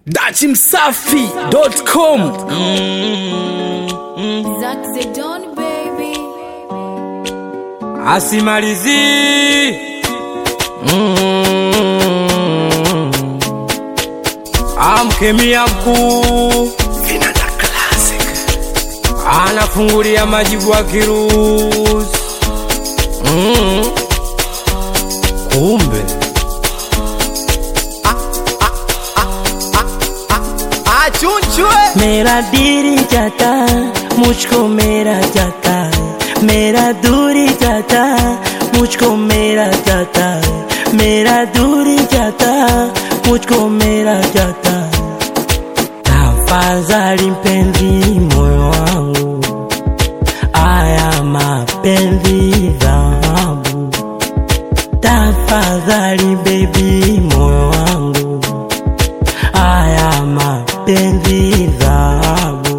dachimsafi.com Zack Zedon, baby. asimalizi mm. amkemia mkuu anafungulia majibu ya kirusi mm. kumbe मेरा दिल जाता मुझको मेरा जाता मेरा दूरी जाता मुझको मेरा जाता मेरा दूरी जाता मुझको मेरा जाता tafadhali mpenzi moyo wangu aya mapenzi dhahabu tafadhali bebi moyo wangu haya mapenzi dhahabu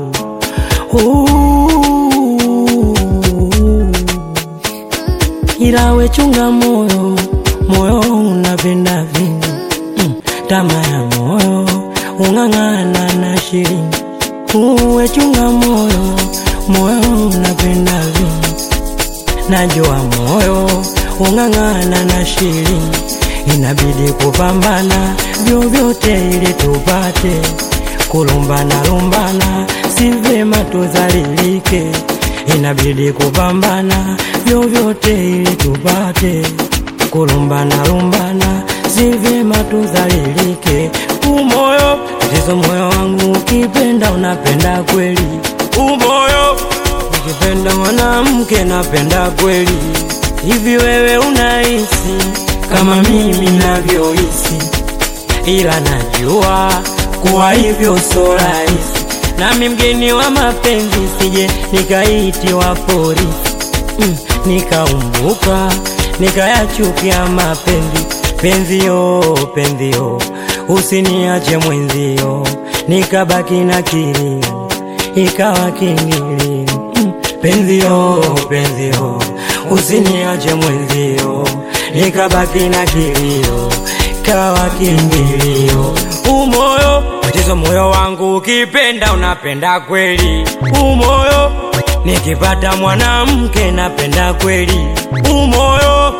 Uh. ila wechunga moyo moyo unapenda vingi mm. tama ya moyo ung'ang'ana na shilingi uwechunga moyo moyo unapenda vingi najua moyo ung'ang'ana na shilingi inabidi kupambana vyovyote ili tupate kulumbana lumbana si vyema tuzalilike inabidi kupambana vyovyote ili tupate kulumbana lumbana si vyema tuzalilike umoyo tatizo moyo wangu ukipenda unapenda kweli umoyo ukipenda mwanamke napenda kweli hivi wewe unahisi kama mimi navyohisi ila najua kuwa hivyo so rahisi nami mgeni wa mapenzi sije nikaitiwa polisi mm, nikaumbuka nikayachukia mapenzi penzio penzio usiniache mwenzio nikabaki na kilio ikawa kingilio mm, penzio penzio usiniache mwenzio nikabaki na kilio kawa kingilio umoyo tatizo moyo wangu ukipenda unapenda kweli umoyo nikipata mwanamke napenda kweli umoyo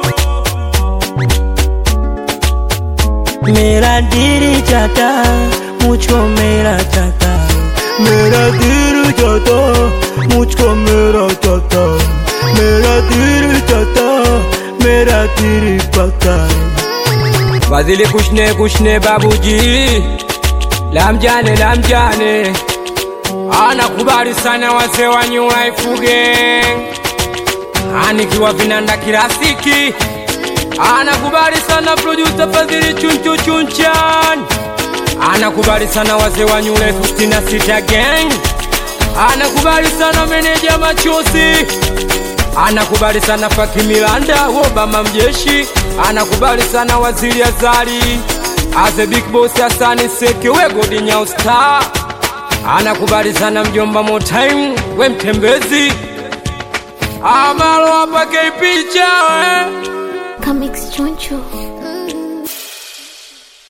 मेरा दिल जाता मुझको मेरा जाता मेरा दिल जाता मुझको मेरा जाता मेरा दिल जाता मेरा दिल पता fadhili kushne kushne babuji lamjane lamjane anakubali sana wazee wa New Life Gang anikiwa vinanda kirafiki anakubali sana producer fadhili chunchu chunchan anakubali sana wazee wa New Life 66 Gang anakubali sana meneja machozi anakubali sana Faki Milanda Obama mjeshi anakubali sana waziri Azali Aze Big Boss Hasani Seke we Godi Nyao Star anakubali sana mjomba Motaim we mtembezi amalo hapa picha we Come, Choncho.